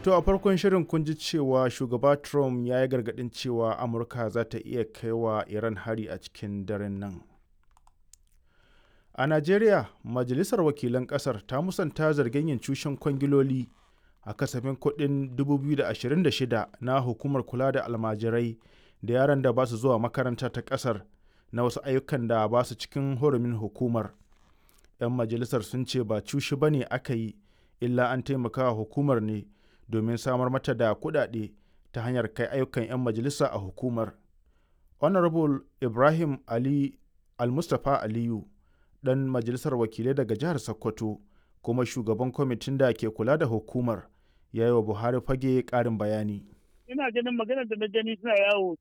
To a farkon shirin kun ji cewa shugaba Trump ya yi gargaɗin cewa Amurka za ta iya kai wa Iran hari a cikin daren nan. A Najeriya, Majalisar Wakilan Ƙasar ta musanta zargin yin cushen kwangiloli a kasafin kuɗin 2026 na hukumar kula da almajirai da yaran da ba su zuwa makaranta ta ƙasar na wasu ayyukan da ba su cikin hurumin hukumar. 'Yan majalisar sun ce ba cushi ba ne aka yi, illa an taimaka wa hukumar ne domin samar mata da kuɗaɗe ta hanyar kai ayyukan 'yan majalisa a hukumar. Honorable Ibrahim Ali Almustapha Aliyu, ɗan majalisar wakilai daga jihar Sokoto, kuma shugaban kwamitin da ke kula da hukumar, ya yi wa Buhari fage ƙarin bayani. Ina ganin maganar da na gani suna yawo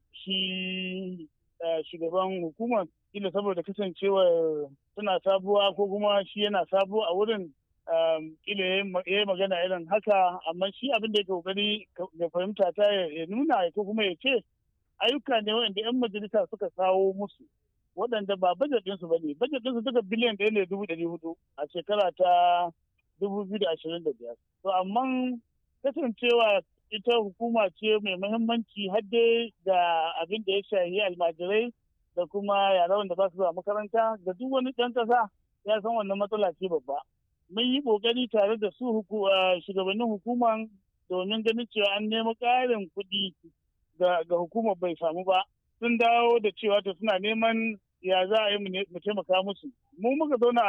shi shugaban hukumar ila saboda kasancewar suna sabuwa ko kuma shi yana sabuwa a wurin kila ya yi magana irin haka amma shi abin da ya kokari ya fahimta ta ya nuna ko kuma ya ce ayyuka ne wanda 'yan majalisa suka kawo musu waɗanda ba bajet ɗinsu ba ne bajet ɗinsu duka biliyan ɗaya ne dubu ɗari hudu a shekara ta dubu biyu da ashirin da biyar to amma kasancewa ita hukuma ce mai muhimmanci har dai da abin da ya shahi almajirai da kuma yara wanda ba su zuwa makaranta da duk wani ɗan ƙasa ya san wannan matsala ce babba mun yi ƙoƙari tare da su shugabannin hukuman domin ganin cewa an nemi ƙarin kuɗi ga hukumar bai samu ba sun dawo da cewa to suna neman ya za a yi mu taimaka musu mu muka zauna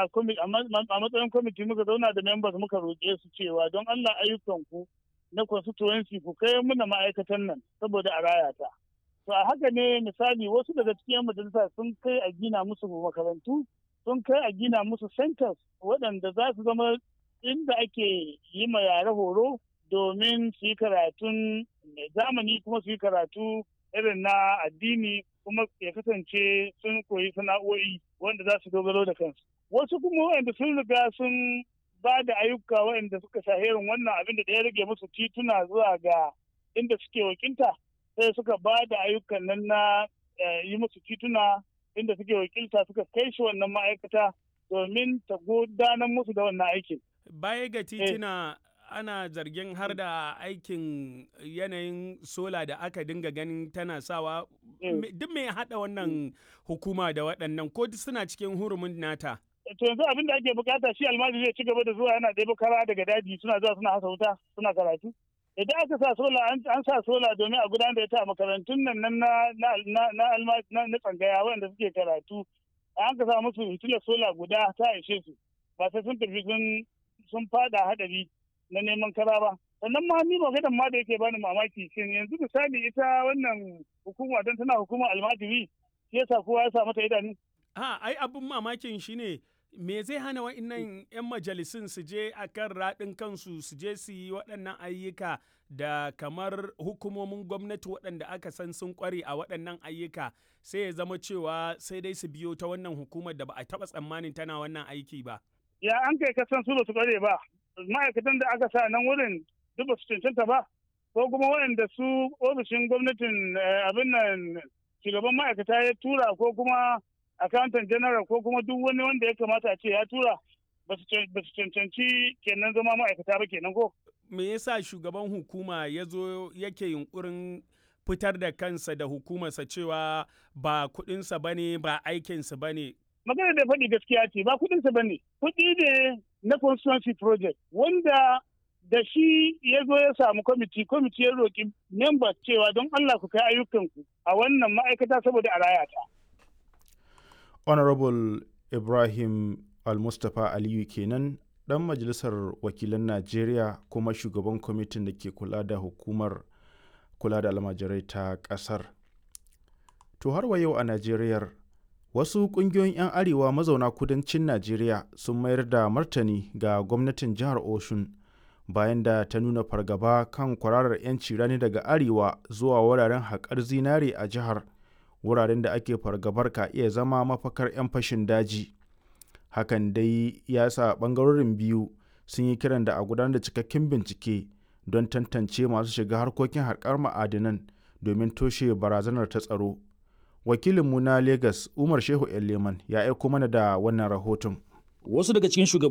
a matsayin kwamiti muka zauna da members muka roƙe su cewa don Allah ayyukan ku na constituency ku kai muna ma'aikatan nan saboda a raya ta to a haka ne misali wasu daga cikin majalisa sun kai a gina musu makarantu sun kai a gina musu centers waɗanda za su zama inda ake yi ma yare horo domin su yi karatun zamani kuma su yi karatu irin na addini kuma ya kasance sun koyi sana'o'i wanda za su dogaro da kansu wasu kuma wanda sun riga sun ba da ayyuka waɗanda suka shaherin wannan abin da ya rage musu tituna zuwa ga inda suke wakilta sai suka ba da ayyukan nan na yi musu tituna inda suke wakilta suka kai shi wannan ma'aikata domin ta gudanar musu da wannan aikin. Baya ga tituna ana zargin har da aikin yanayin sola da aka dinga ganin tana sawa duk mai haɗa wannan hukuma da waɗannan ko suna cikin hurumin nata. to yanzu abin da ake bukata shi almajiri zai ci gaba da zuwa yana ɗaya kara daga daji suna zuwa suna hasa wuta suna karatu idan aka sa sola an sa sola domin a gudanar da ita a makarantun nan na na na tsangaya wanda suke karatu an ka sa musu hitilar sola guda ta ishe su ba sai sun tafi sun sun fada hadari na neman kara ba sannan ma ni maganar ma da yake bani mamaki shin yanzu misali ita wannan hukuma don tana hukumar almajiri shi yasa kowa ya sa mata idanu a ai abin mamakin shine me zai hana wa'innan 'yan majalisun su je a kan raɗin kansu su je su yi waɗannan ayyuka da kamar hukumomin gwamnati waɗanda aka san sun ƙware a waɗannan ayyuka sai ya zama cewa sai dai su biyo ta wannan hukumar da ba a taɓa tsammanin tana wannan aiki ba. Ya an kai kasan su ba su ƙware ba, ma'aikatan da aka sa nan wurin duk ba su cancanta ba, ko kuma waɗanda su ofishin gwamnatin abin nan shugaban ma'aikata ya tura ko kuma accountant general ko kuma duk wani wanda ya kamata a ce ya tura ba su cancanci kenan zama ma'aikata ba kenan ko. Me yasa shugaban hukuma ya zo yake yunkurin fitar da kansa da hukumarsa cewa ba kuɗinsa ba ne ba aikinsa ba ne. Magana da faɗi gaskiya ce ba kuɗinsa ba ne. Kuɗi ne na constituency project wanda da shi ya zo ya samu kwamiti kwamiti ya roƙi members cewa don Allah ku kai ayyukanku a wannan ma'aikata saboda a raya ta. honorable ibrahim almustapha aliyu kenan dan majalisar wakilan najeriya kuma shugaban kwamitin da ke kula da hukumar kula da almajirai ta kasar to har wa yau a najeriyar wasu kungiyoyin 'yan arewa mazauna kudancin najeriya sun mayar da martani ga gwamnatin jihar oshun bayan da ta nuna fargaba kan kwararar 'yanci rani daga arewa zuwa wuraren haƙar zinare a jihar wuraren da ake fargabar ka iya zama mafakar 'yan fashin daji hakan dai ya sa ɓangarorin biyu sun yi kiran da a gudanar da cikakken bincike don tantance masu shiga harkokin harkar ma'adinan domin toshe barazanar ta tsaro wakilinmu na lagos umar shehu leman ya aiko mana da wannan rahoton wasu daga cikin